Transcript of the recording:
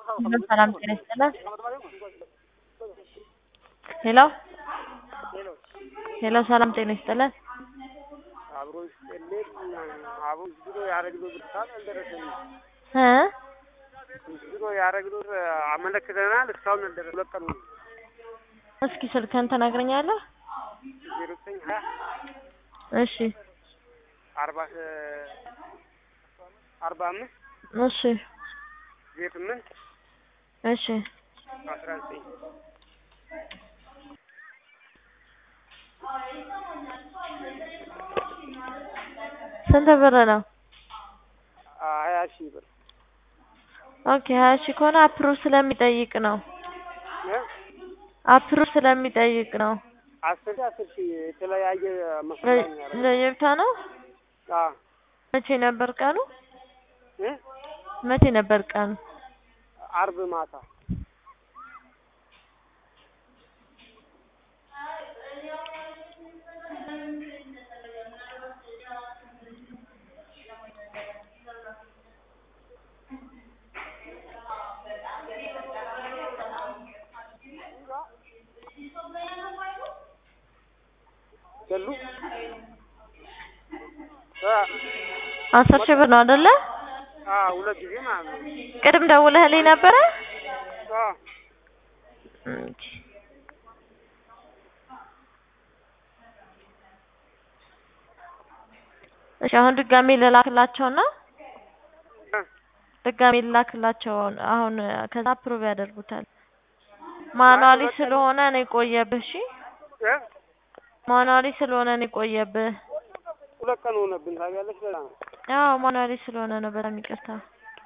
ሰላም ጤና ይስጥልን። ሄሎ ሄሎ፣ ሰላም ጤና ይስጥልን። አብሮ ይስጥልን። አብሮ ዝሮ ያረግነው ብርታት አልደረሰኝም። እ ዝሮ ያረግነው አመለክተናል። እስካሁን አልደረሰ ሁለት ቀኑ ነው። እስኪ ስልክህን ትነግረኛለህ? ዜሮ ዘጠኝ ሀያ እሺ አርባ አርባ አምስት እሺ ዜሮ ስምንት እሺ አስራ ዘጠኝ ስንት ብር ነው? ሀያ ሺህ ብር ኦኬ ሀያ ሺህ ከሆነ አፕሩቭ ስለሚጠይቅ ነው። እ አፕሩቭ ስለሚጠይቅ ነው። አስር ሺህ አስር ሺህ የተለያየ መስሎኝ ያደረገው። ለየብቻ ነው። አዎ መቼ ነበር ቀኑ? እ መቼ ነበር ቀኑ? አርብ ማታ ገሉ እ አስር ሺህ ብር ነው አይደለ? አዎ ሁለት ጊዜ ማለት ነው። ቅድም ደውለህልኝ ነበረ? አዎ ኦኬ። እሺ አሁን ድጋሜ ልላክላቸውና እ ድጋሜ ልላክላቸው አሁን ከዛ አፕሩቭ ያደርጉታል። ማኑዋሊ ስለሆነ ነው የቆየብህ። እሺ እ ማኑዋሊ ስለሆነ ነው የቆየብህ። ሁለት ቀን ሆነብን ታውቂያለሽ። በጣም አዎ ማኑዋሊ ስለሆነ ነው። በጣም ይቅርታ።